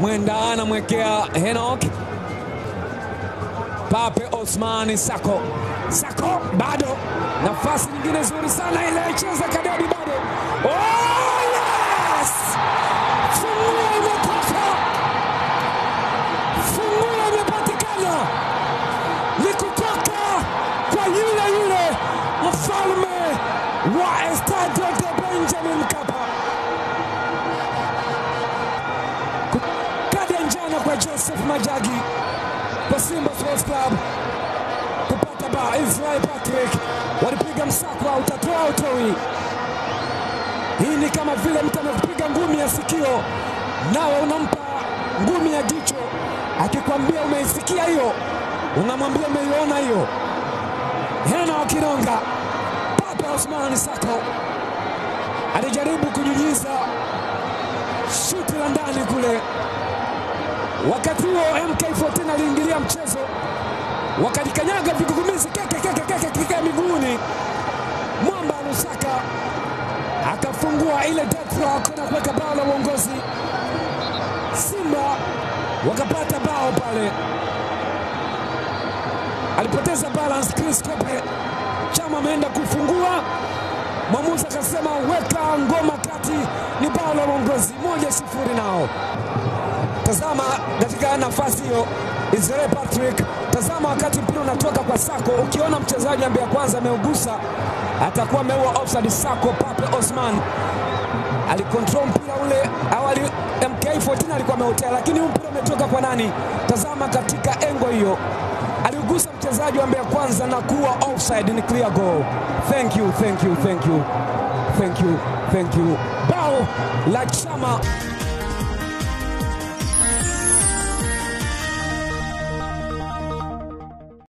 Mwenda anamwekea Henok Pape Osmani Sako. Sako bado nafasi nyingine nzuri sana ile cheza Kadedi bado. Oh, yes! Funguo imetoka, funguo imepatikana, ni kutoka kwa yule yule mfalme wa Estadio de Benjamin Mkapa. Kadi ya njano kwa Joseph Majagi kwa Simba Sports Club kupata bao. Israel Patrick walipiga msako, utatoa utoi. Hii ni kama vile mtu amekupiga ngumi ya sikio, nawe unampa ngumi ya jicho, akikwambia umeisikia hiyo, unamwambia umeiona hiyo. Hena wa Kironga, Papa Osman Sako alijaribu kunyunyiza shuti la ndani kule Wakati huo MK14 aliingilia mchezo, wakalikanyaga vigugumizi keke keke keke keke miguuni. Mwamba Lusaka akafungua ile death rock na kuweka bao la uongozi. Simba wakapata bao pale, alipoteza balance Chris Kope. Chama ameenda kufungua, mwamuzi akasema weka ngoma kati, ni bao la uongozi, moja sifuri nao Tazama katika nafasi hiyo Israel Patrick, tazama wakati mpira unatoka kwa Sako, ukiona mchezaji ambaye kwanza ameugusa atakuwa ameua offside. Sako Pape Osman alikontrol mpira ule awali, MK14 alikuwa ameutea, lakini huu mpira umetoka kwa nani? Tazama katika engo hiyo, aliugusa mchezaji ambaye kwanza na kuwa offside, ni clear goal. Thank you, thank you, thank you, thank you, thank you. Bao la Chama